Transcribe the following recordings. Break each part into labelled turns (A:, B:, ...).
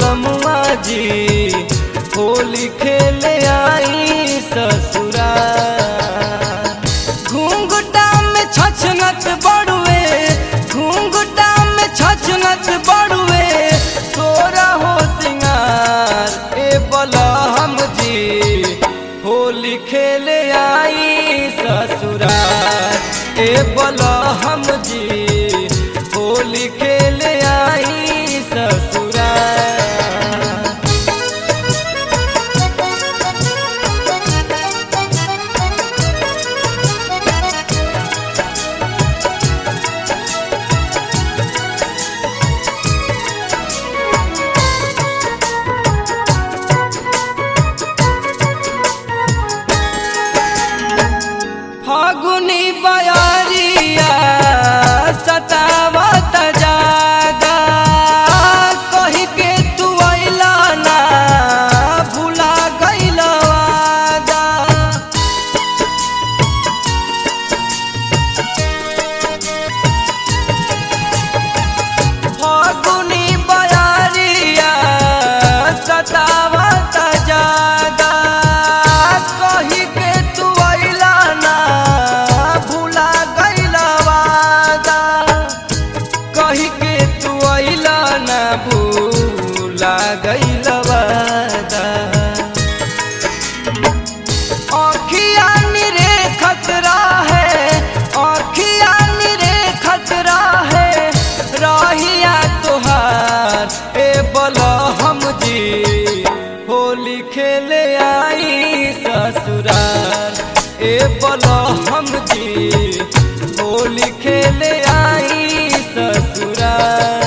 A: बलमुआ जी होली खेले आई ससुरा घूंघटा में छछनत बड़ुए घूंघटा में छछनत बड़ुए तोरा हो सिंगार ए बलहम जी होली खेले आई ससुरार ए बलहम जी होली खेले आई ससुरार फागुनी बयारिया सतावत जागा कही के तू अइला ना भुला गइल वादा फागुनी बयारिया सतावत जागा कही के तू अइला ना भुला गइल वादा कही के तू अइला ना भूला गइल वादा आँखिया निरे खतरा है आँखिया निरे खतरा है राहिया तुहार ए बलहम जी होली खेले आई ससुराल ए बलहम जी होली खेले आई ससुराल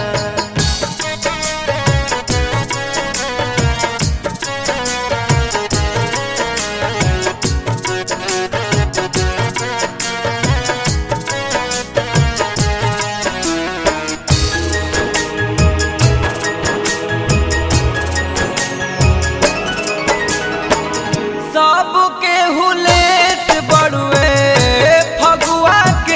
A: सबके हुलेट बड़ुए फगुआ के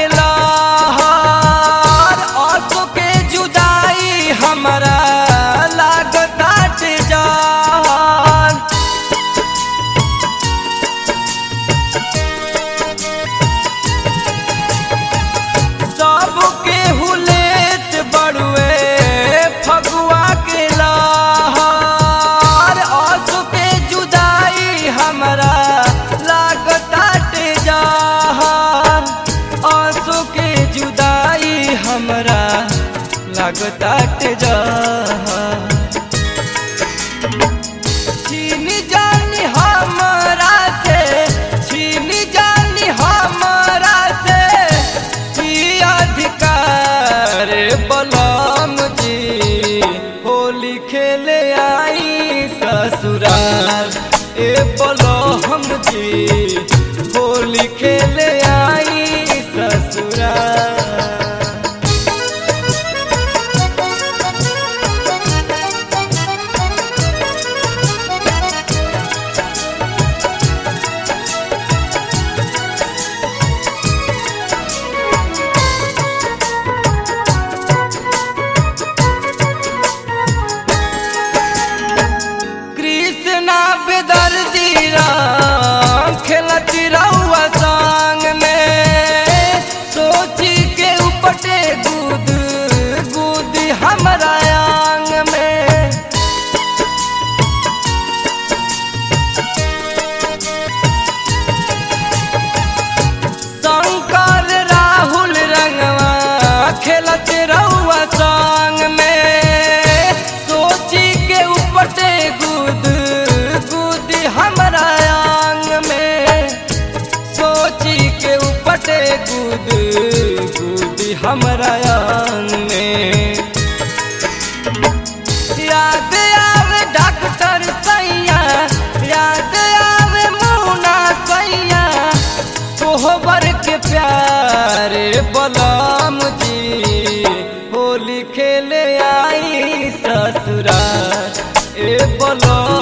A: लहर आंसू के जुदाई हमरा लागताट जान सबके हुलेट बड़ुए फगुआ के लहर आंसू के जुदाई हमरा लागताट जहान आंसू के जुदाई हमरा लागताट जहान छीन जानी हमरा से छीन जानी हमरा से की अधिकार बलम जी होली खेले आई ससुराल ए बलम जी होली खेले आई ससुराल कृष्णा बेदर्दी राम खेलती रहुआ संग में सोची के उपटे गुद गुद हमरा आंग में शंकर राहुल रंगवा खेलत रहुआ संग में सोची के उपटे गुद गुद हमरा आंग में सोची के उपटे गुद गुद हमरा आंग में याद आवे डॉक्टर सैया याद आवे मुना सैया तोहबर के प्यारे बलम जी होली खेले आई ससुराल ए बलम